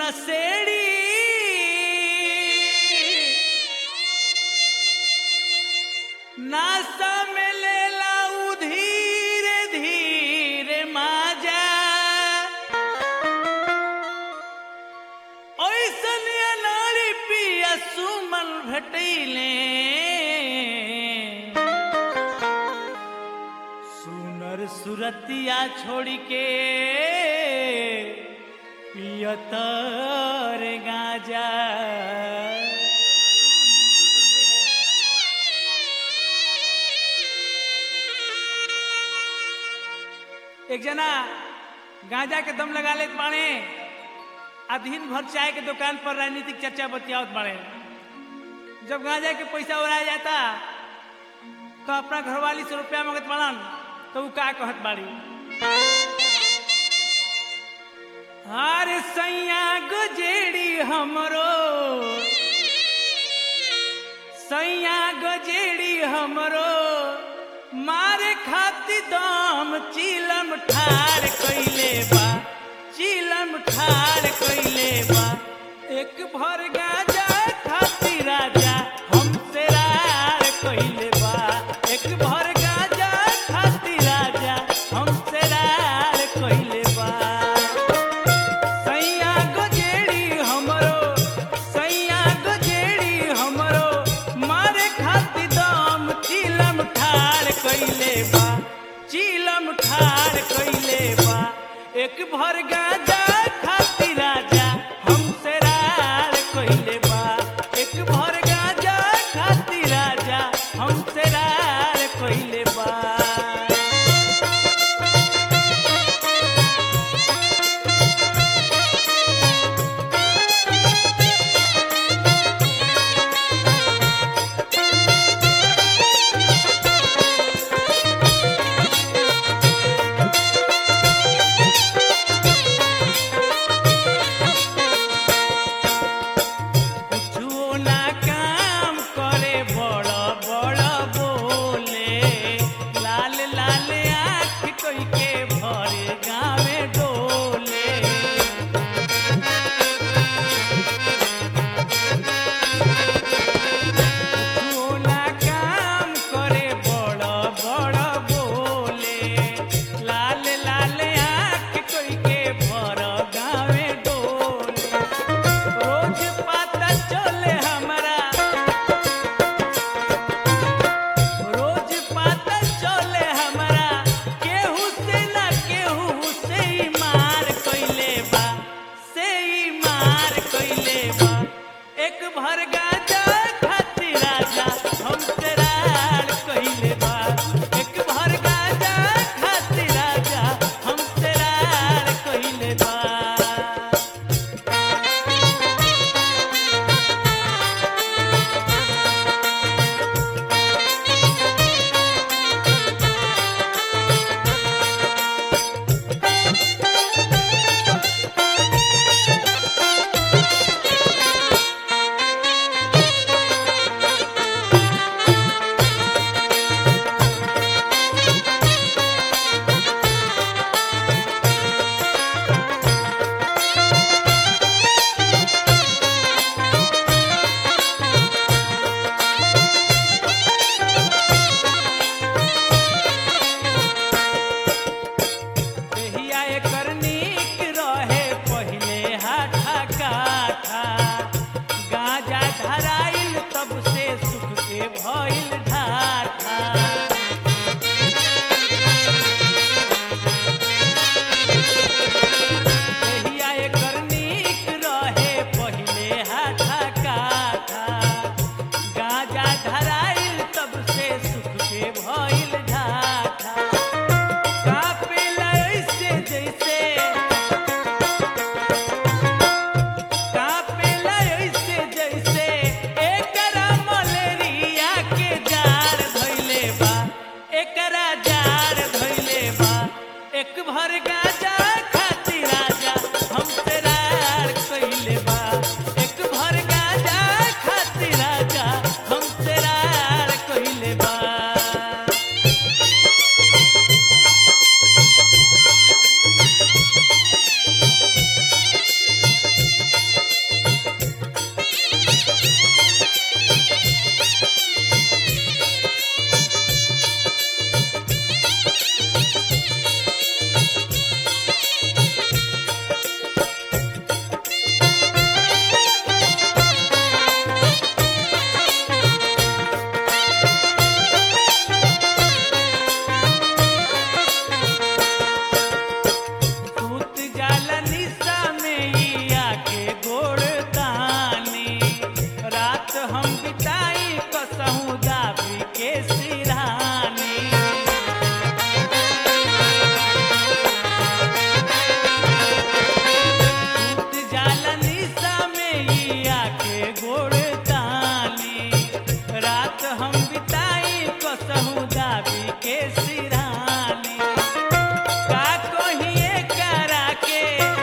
नसेड़ी नासा में लेला उ धीरे धीरे माजा ऐसन नारी पिया सुमन भेटैले सुनर सुरतिया छोड़ के पियतर गाजा एक जना गांजा के दम लगा लेत बाड़े आ दिन भर चाय के दुकान पर राजनीतिक चर्चा बतियावत बाड़े जब गांजा के पैसा उड़ाया जाता तो अपना घरवाली से रुपया मांगत बाड़न तो उ का कहत बाड़ी अरे सैया गजेड़ी हमरो सैया गजेड़ी हमरो मारे खाती दम चिलम ठार कइले बा चिलम ठार कइले बा एक भर गाजा खाती राजा हमसे रार कइले बा एक भर गाजा खाती राजा हमसे रार कइले बा सैया गजेड़ी हमरो सैया गजेड़ी हमरो मारे खाती दम चिलम ठार कइले बा चिलम ठार कइले बा एक भर गाजा खाती राजा हमसे रार कइले बा एक भर गाजा खाती राजा हमसे रार कइले बा हम बिताई कसहू दाबी के सिराने का कहिए करा के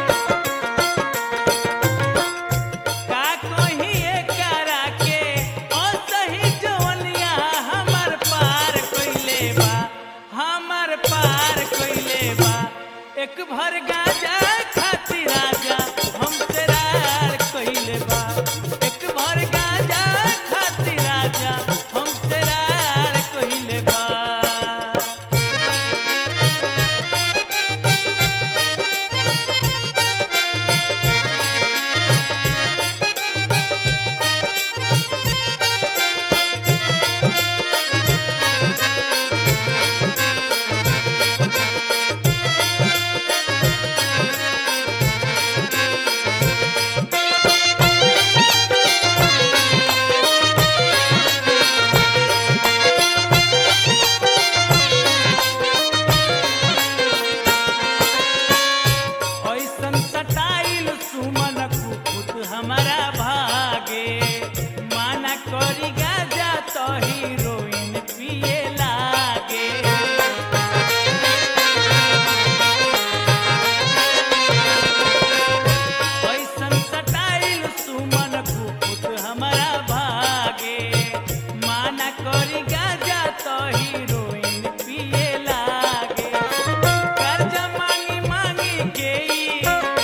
का कहिए करा के ओ सही जवनिया हमर पार कइले बा हमर पार कइले बा एक भर गाजा खातिर राजा हम तेरार कइले बा एक भर गाजा खातिर राजा हम तेरार कइले बा ऐसन सटाइल सुमन कुकुत हमारा भागे माना करी गाजा तो हीरोइन पिए लागे ऐसन सटाइल सुमन कुकुत हमारा भागे माना करी गाजा तो हीरोइन पिए लागे कर्जा मांगी मांगी के ई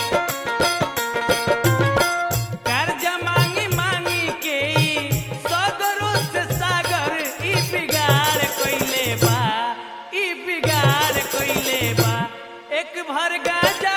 कर्जा मांगी मांगी के ई सगरो से सागर ई बिगाड़ कइले बा ई बिगाड़ कइले बा एक भर गाजा